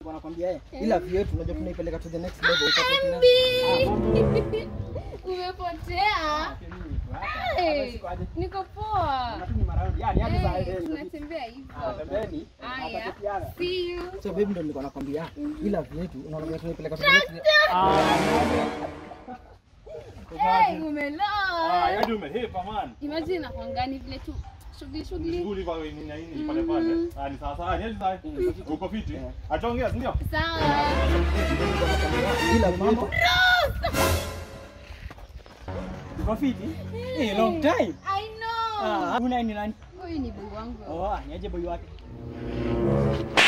Wanakwambia eh, ila vyetu unajua tunaipeleka to the next level. Mbi. Umepotea. Hey, Niko poa. Eh, tunatembea hivyo. Haya. See you. So baby ndo nilikuwa nakwambia ila vyetu unaona tunaipeleka to the next level. Hey, umeloa. yaani umehepa man. Imagine nakwangani vile tu shughuli shughuli. Shughuli kwa nini na nini pale pale. Ah, ni sawa sawa. Ni sawa. Uko fiti? Ataongea, si ndio? Sawa. Ila vyetu Uko fiti? Eh, long time. I know. Ah, una ni nani? Huyu ni boy wangu. Oh, niaje boy wake?